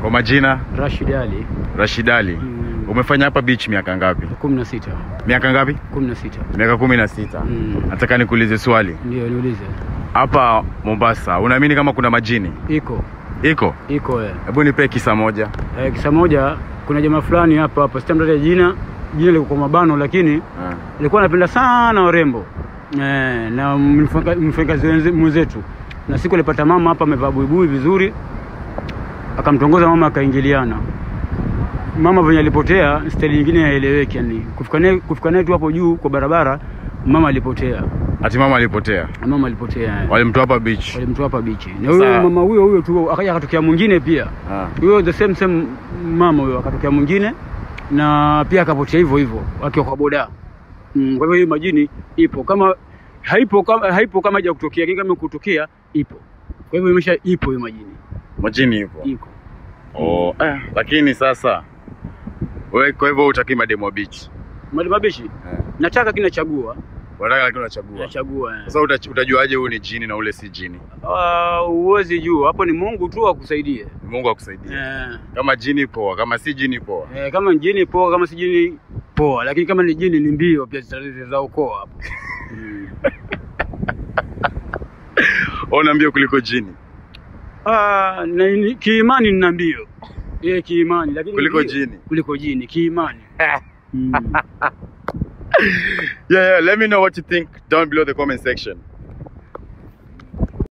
Kwa majina Rashid Ali Rashid Ali. Mm. Umefanya hapa beach miaka ngapi? kumi na sita Miaka ngapi? kumi na sita Miaka kumi na sita. Mm. Nataka nikuulize swali. Ndio niulize. Hapa Mombasa, unaamini kama kuna majini? Iko Iko? iko eh. Hebu nipe kisa moja. Eh, kisa moja, kuna jamaa fulani hapa hapa, sitamtaja jina, jina liko kwa mabano, lakini Ah. alikuwa anapenda sana warembo eh, na mfanya- mfanyakazi wenze- mwenzetu, na siku alipata mama hapa amevaa buibui vizuri, akamtongoza mama, akaingiliana. Mama venye alipotea, staili nyingine haieleweki, yani kufika naye kufika naye tu hapo juu kwa barabara, mama alipotea, Ati mama alipotea. mama alipotea eh. Walimtoa hapa beach. walimtoa hapa bichi, na huyo Sasa- mama huyo huyo tu akaja akatokea mwingine pia Ah. huyo the same same mama huyo akatokea mwingine na pia akapotea hivyo hivyo akiwa kwa boda mm, kwa hivyo hiyo majini ipo kama haipo kama haipo kama haija kutokea lakini kama kutokea ipo kwa hivyo imesha ipo hiyo majini Majini ipo. iko Oh, eh, lakini sasa wewe kwa hivyo utaki mademo wa beach. mali mabishi Eh. nataka kinachagua Unataka lakini unachagua. nachagua eh. Sasa uta- utajuaje huyu ni jini na ule si jini? Ah, huwezi jua hapo ni Mungu tu akusaidie Mungu akusaidie. eh, Kama jini poa, kama si jini poa. eh, kama ni jini poa kama si jini poa lakini kama ni jini ni mbio pia zita- za ukoo hapo mm. Ona mbio kuliko jini. Ah, na ni- kiimani nina mbio eh, kiimani lakini Kuliko mbio- jini. kuliko jini kiimani mm. Yeah, yeah, let me know what you think down below the comment section.